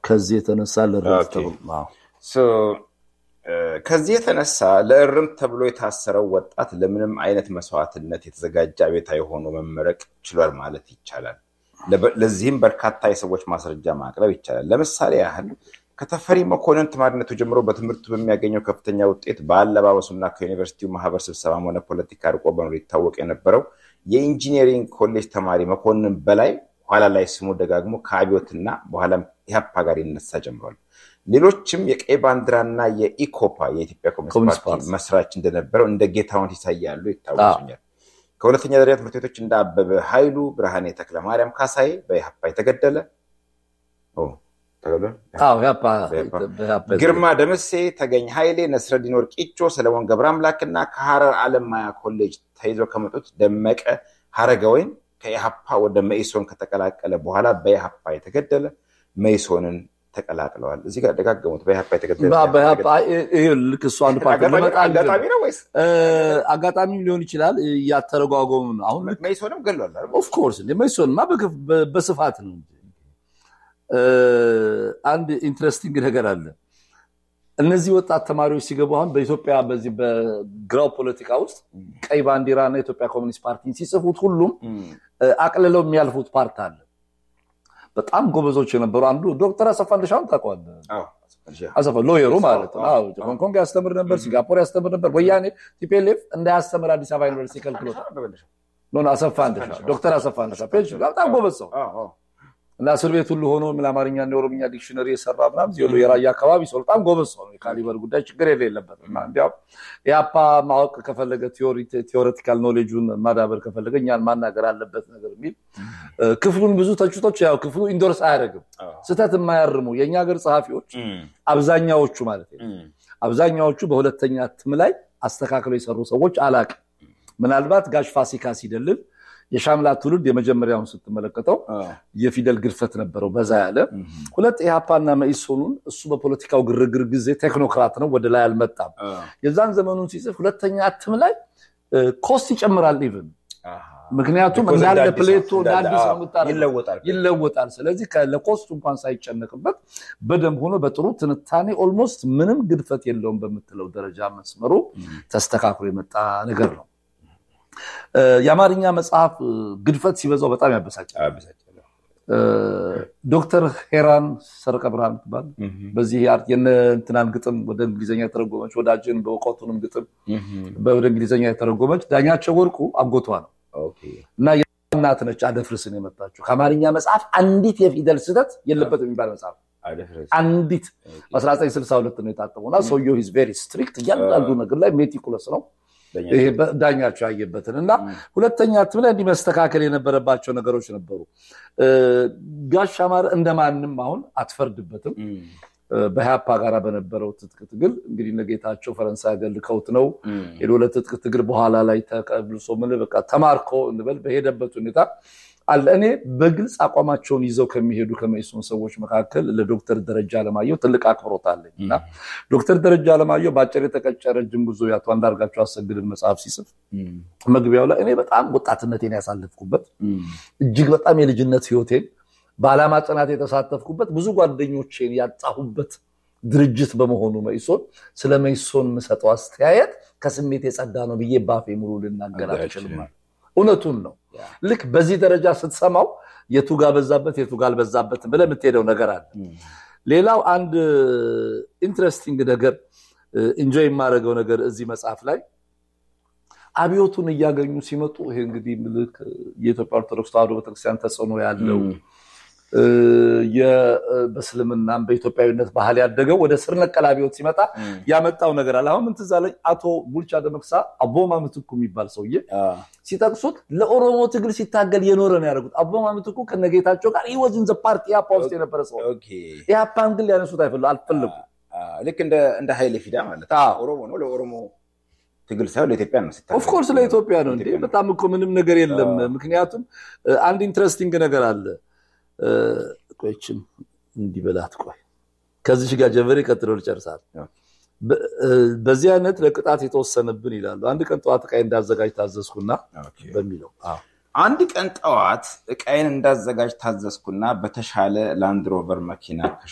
ከዚህ የተነሳ ለእርምት ተብሎ ከዚህ የተነሳ ለእርምት ተብሎ የታሰረው ወጣት ለምንም አይነት መስዋዕትነት የተዘጋጀ አቤታዊ ሆኖ መመረቅ ችሏል ማለት ይቻላል። ለዚህም በርካታ የሰዎች ማስረጃ ማቅረብ ይቻላል። ለምሳሌ ያህል ከተፈሪ መኮንን ተማሪነቱ ጀምሮ በትምህርቱ በሚያገኘው ከፍተኛ ውጤት በአለባበሱና ከዩኒቨርሲቲው ማህበር ስብሰባም ሆነ ፖለቲካ ርቆ በኖር ይታወቅ የነበረው የኢንጂኒሪንግ ኮሌጅ ተማሪ መኮንን በላይ ኋላ ላይ ስሙ ደጋግሞ ከአብዮትና በኋላም ኢህአፓ ጋር ይነሳ ጀምሯል። ሌሎችም የቀይ ባንዲራና የኢኮፓ የኢትዮጵያ ኮሚኒስት ፓርቲ መስራች እንደነበረው እንደ ጌታውን ሲሳይ ያሉ ይታወሱኛል። ከሁለተኛ ደረጃ ትምህርት ቤቶች እንደ አበበ ኃይሉ፣ ብርሃኔ ተክለ ማርያም ካሳዬ በኢህአፓ የተገደለ ግርማ ደመሴ፣ ተገኝ ኃይሌ፣ ነስረዲን ወርቂቾ፣ ሰለሞን ገብረ አምላክና ከሐረር አለማያ ኮሌጅ ተይዘው ከመጡት ደመቀ ሀረገወይን ከኢህአፓ ወደ መኢሶን ከተቀላቀለ በኋላ በኢህአፓ የተገደለ መኢሶንን ተቀላቅለዋል። እዚህ ጋር ደጋገሙት። በኢህአፓ የተገደለ ልክ እሱ አንድ ፓርቲ አጋጣሚ ነው ወይስ አጋጣሚ ሊሆን ይችላል። እያተረጓጎሙ ነው። አሁን መኢሶንም ገሏል። ኦፍኮርስ መኢሶንማ በስፋት ነው እንጂ አንድ ኢንትረስቲንግ ነገር አለ። እነዚህ ወጣት ተማሪዎች ሲገቡ አሁን በኢትዮጵያ በዚህ በግራው ፖለቲካ ውስጥ ቀይ ባንዲራ እና የኢትዮጵያ ኮሚኒስት ፓርቲን ሲጽፉት ሁሉም አቅልለው የሚያልፉት ፓርት አለ። በጣም ጎበዞች የነበሩ አንዱ ዶክተር አሰፋ እንደሻውን ታውቀዋለህ? አሰፋ ሎየሩ ማለት ነው። ሆንግ ኮንግ ያስተምር ነበር፣ ሲንጋፖር ያስተምር ነበር። ወያኔ ቲፒኤልኤፍ እንዳያስተምር አዲስ አበባ ዩኒቨርሲቲ ከልክሎታል። አሰፋ እንደሻ ዶክተር አሰፋ እንደሻ በጣም ጎበዝ ሰው እና እስር ቤት ሁሉ ሆኖ ለአማርኛ እና የኦሮምኛ ዲክሽነሪ የሰራ ምናምን ዚ የራያ አካባቢ ሰው በጣም ጎበዝ ሰው ነው። የካሊበር ጉዳይ ችግር የሌለበት እና እንዲያውም የአፓ ማወቅ ከፈለገ ቴዎሬቲካል ኖሌጁን ማዳበር ከፈለገ እኛን ማናገር አለበት ነገር የሚል ክፍሉን ብዙ ተችቶች ያው ክፍሉ ኢንዶርስ አያደርግም። ስህተት የማያርሙ የእኛ ሀገር ጸሐፊዎች አብዛኛዎቹ ማለት አብዛኛዎቹ በሁለተኛ እትም ላይ አስተካክለው የሰሩ ሰዎች አላቅም። ምናልባት ጋሽ ፋሲካ ሲደልል የሻምላ ትውልድ የመጀመሪያውን ስትመለከተው የፊደል ግድፈት ነበረው በዛ ያለ ሁለት ኢህአፓና መኢሶኑን እሱ በፖለቲካው ግርግር ጊዜ ቴክኖክራት ነው ወደ ላይ አልመጣም የዛን ዘመኑን ሲጽፍ ሁለተኛ እትም ላይ ኮስት ይጨምራል ኢቭን ምክንያቱም እንዳለ ፕሌቶ አዲስ ይለወጣል ስለዚህ ለኮስቱ እንኳን ሳይጨነቅበት በደንብ ሆኖ በጥሩ ትንታኔ ኦልሞስት ምንም ግድፈት የለውም በምትለው ደረጃ መስመሩ ተስተካክሎ የመጣ ነገር ነው የአማርኛ መጽሐፍ ግድፈት ሲበዛው በጣም ያበሳጫል። ዶክተር ሄራን ሰረቀ ብርሃን ትባል በዚህ የእንትናን ግጥም ወደ እንግሊዝኛ የተረጎመች ወዳጅን በእውቀቱንም ግጥም ወደ እንግሊዝኛ የተረጎመች ዳኛቸው ወርቁ አጎቷ ነው እና እናት ነች አደፍርስን የመጣችው ከአማርኛ መጽሐፍ አንዲት የፊደል ስህተት የለበት የሚባል መጽሐፍ አንዲት በ1962 ነው የታተመው እና ሰውየው ሂዝ ቬሪ ስትሪክት እያንዳንዱ ነገር ላይ ሜቲኩለስ ነው ይሄ ዳኛቸው ያየበትን እና ሁለተኛ እትም ላይ እንዲህ መስተካከል የነበረባቸው ነገሮች ነበሩ። ጋሽ አማረ እንደማንም አሁን አትፈርድበትም። በኢህአፓ ጋር በነበረው ትጥቅ ትግል እንግዲህ ነጌታቸው ፈረንሳይ ሀገር ልከውት ነው ሄዶ ለትጥቅ ትግል በኋላ ላይ ተቀብልሶ ምን በቃ ተማርኮ እንበል በሄደበት ሁኔታ አለ። እኔ በግልጽ አቋማቸውን ይዘው ከሚሄዱ ከመኢሶን ሰዎች መካከል ለዶክተር ደረጃ አለማየሁ ትልቅ አክብሮት አለኝ እና ዶክተር ደረጃ አለማየሁ በአጭር የተቀጨ ረጅም ጉዞ የአቶ አንዳርጋቸው አሰግድን መጽሐፍ ሲጽፍ መግቢያው ላይ እኔ በጣም ወጣትነቴን ያሳለፍኩበት እጅግ በጣም የልጅነት ህይወቴን በዓላማ ጽናት የተሳተፍኩበት ብዙ ጓደኞቼን ያጣሁበት ድርጅት በመሆኑ መኢሶን ስለ መኢሶን የምሰጠው አስተያየት ከስሜት የጸዳ ነው ብዬ ባፌ ሙሉ ልናገር አልችልም። እውነቱን ነው። ልክ በዚህ ደረጃ ስትሰማው የቱ ጋ በዛበት የቱ ጋ አልበዛበትም ብለህ የምትሄደው ነገር አለ። ሌላው አንድ ኢንትረስቲንግ ነገር ኢንጆይ የማደርገው ነገር እዚህ መጽሐፍ ላይ አብዮቱን እያገኙ ሲመጡ ይሄ እንግዲህ ምልክ የኢትዮጵያ ኦርቶዶክስ ተዋሕዶ ቤተክርስቲያን ተጽዕኖ ያለው በእስልምናም በኢትዮጵያዊነት ባህል ያደገው ወደ ስር ነቀል አብዮት ሲመጣ ያመጣው ነገር አለ። አሁን ምን ትዝ አለኝ፣ አቶ ቡልቻ ደመቅሳ አቦማ ምትኩ የሚባል ሰውዬ ሲጠቅሱት ለኦሮሞ ትግል ሲታገል የኖረ ነው ያደረጉት። አቦማ ምትኩ ከነጌታቸው ጋር ይወዝን ዘ ፓርቲ ኢህአፓ ውስጥ የነበረ ሰው ኢህአፓን ግን ሊያነሱት አልፈለጉ። ልክ እንደ ኃይሌ ፊዳ ማለት ኦሮሞ ነው ለኦሮሞ ትግል ሳይሆን ለኢትዮጵያ ነው። ኦፍኮርስ ለኢትዮጵያ ነው እንዴ! በጣም እኮ ምንም ነገር የለም። ምክንያቱም አንድ ኢንትረስቲንግ ነገር አለ። ቆይችም እንዲበላት ቆይ ከዚች ጋር ጀመሬ ቀጥሎ ልጨርሳል። በዚህ አይነት ለቅጣት የተወሰነብን ይላሉ። አንድ ቀን ጠዋት ዕቃዬ እንዳዘጋጅ ታዘዝኩና በሚለው አንድ ቀን ጠዋት ዕቃዬን እንዳዘጋጅ ታዘዝኩና በተሻለ ላንድሮቨር መኪና